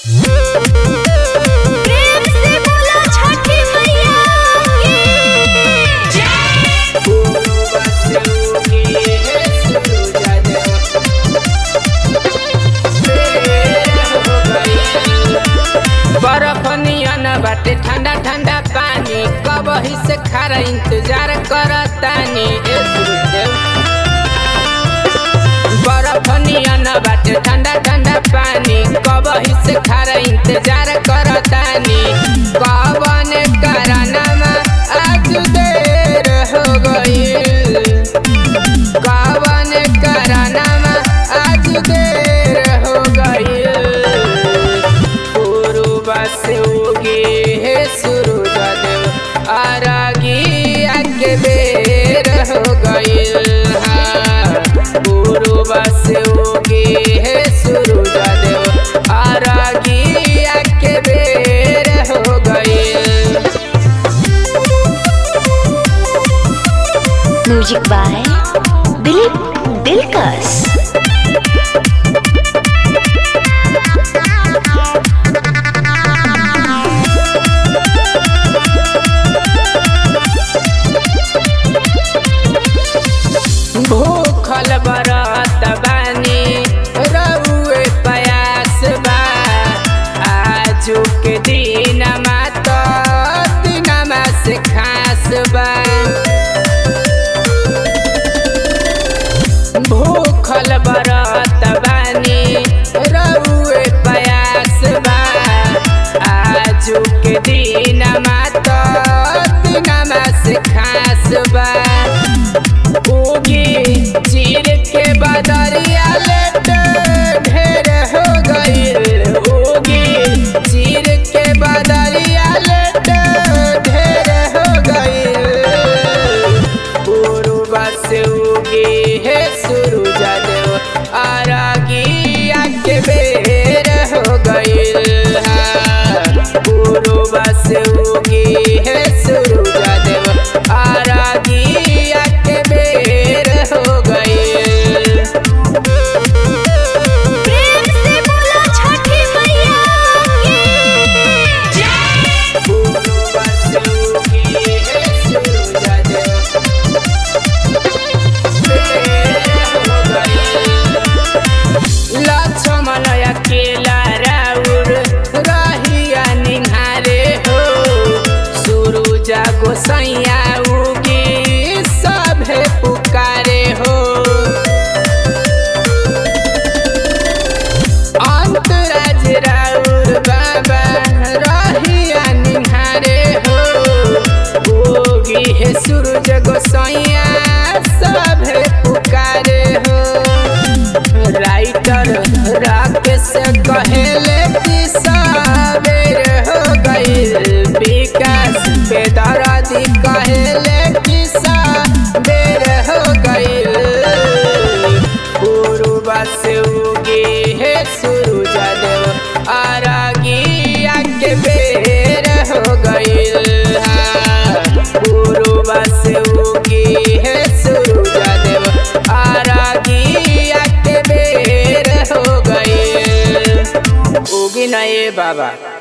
प्रेम से बोलो छठी मैया की जय बर्फ नियन बाटे ठंडा ठंडा पानी कब ही से खारा इंतजार करतानी ए गुरुदेव बर्फ नियन बाटे ठंडा ठंडा पानी कब ही से खारा इंतजार करतानी कवन करनमा आज देर हो गईल कवन करनमा आज देर हो गईल पूर्व से उगे हे सूरज देव अरगी आके बेर हो गईल हाँ। पूर्व से उगे हे सूरज देव अरगी आके बेर हो गईल म्यूजिक बाय दिलीप दिलकश भूखल बरत बानी रउए पयास बा आजू के दिनमा त दिनमा से खास बा भूखल बरत बानी रउए पयास बा आजू के दिनमा त दिनमा से खास बा उगी चीर के बदरिया लेट ढेर हो गईल उगी चीर के बदरिया लेट ढेर हो गईल पूर्व से उगी हे सूरज देव अरगी आके बेर हो गईल पूर्व से उगी हे सूरज देव अरगी आके बेर हो गईल प्रेम से बोलो छठी मैया की जय लक्ष्मणया केला राउर रहिया निहारे हो सुरुजा गोसैया उगी सभे पुकारे हो अंतराज राउर बाबा रहिया निहारे हो उगी हे सूरज गोसैया सभे पुकारे हो राइटर राकेश कहेले कि सबेर हो गईल विकास बेदरादी कहेले कि सबेर हो गईल पूर्व से उगे हे सूरज देव अरगी आके बेर हो गईल पूर्व से उगे हे सूरज देव अरगी आके बेर हो गईल उगी नए बाबा